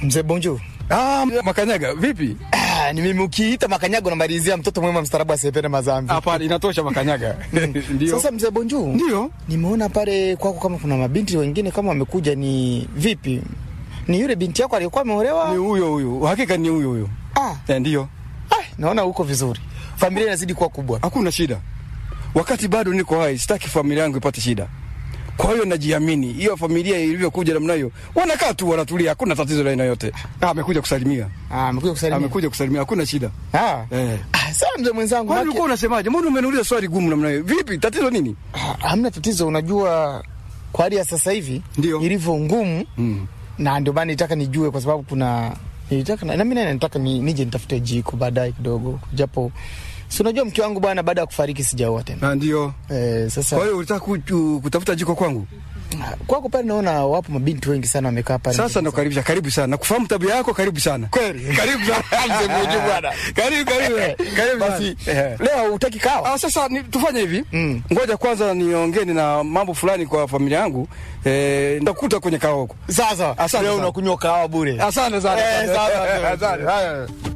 Mzee Bonjour. Ah, Makanyaga, vipi? Ah, ni mimi ukiita Makanyaga unamalizia mtoto mwema mstarabu asiyependa mazambi. Hapana, inatosha Makanyaga. Ndio. Sasa mzee Bonjour. Ndio. Nimeona pale kwako kama kuna mabinti wengine kama wamekuja ni vipi? Ni yule binti yako aliyekuwa ameolewa? Ni huyo huyo. Hakika ni huyo huyo. Ah, Eh, ndio. ah, naona uko vizuri. Familia inazidi kuwa kubwa. Hakuna shida. Wakati bado niko hai, sitaki familia yangu ipate shida. Kwa hiyo najiamini. Hiyo familia ilivyokuja namna hiyo, wanakaa tu wanatulia, hakuna tatizo la aina yote. Ah, amekuja kusalimia. Ah, amekuja kusalimia. Amekuja kusalimia, hakuna shida. Ah. Eh. Ah, sawa mzee mwenzangu. Kwani maki- ulikuwa unasemaje? Mbona umeniuliza swali gumu namna hiyo? Vipi? Tatizo nini? Ah, hamna tatizo, unajua kwa hali ya sasa hivi Ndio. ilivyo ngumu Mm. na ndio maana nitaka nijue, kwa sababu kuna nilitaka na mimi naye nataka ni, nije nitafute jiko baadaye kidogo, japo si unajua mke wangu bwana, baada ya kufariki sijaoa tena Na ndio. eh, sasa Kwa hiyo ulitaka ku- kutafuta jiko kwangu? kwako pale naona wapo mabinti wengi sana wamekaa pale. Sasa nakukaribisha, karibu sana. Nakufahamu tabia yako, karibu sana. kweli Karibu sana. Mzee Bonjour bwana. Karibu, karibu. Karibu Basi sana. Eh. leo utaki kawa? Ah, sasa ni, tufanye hivi Mm. ngoja kwanza niongeni na mambo fulani kwa familia yangu eh, nitakuta kwenye kao huko. Sasa Asante leo sana. unakunywa kahawa bure. Asante sana. Eh, sawa, sawa. Asante. Haya.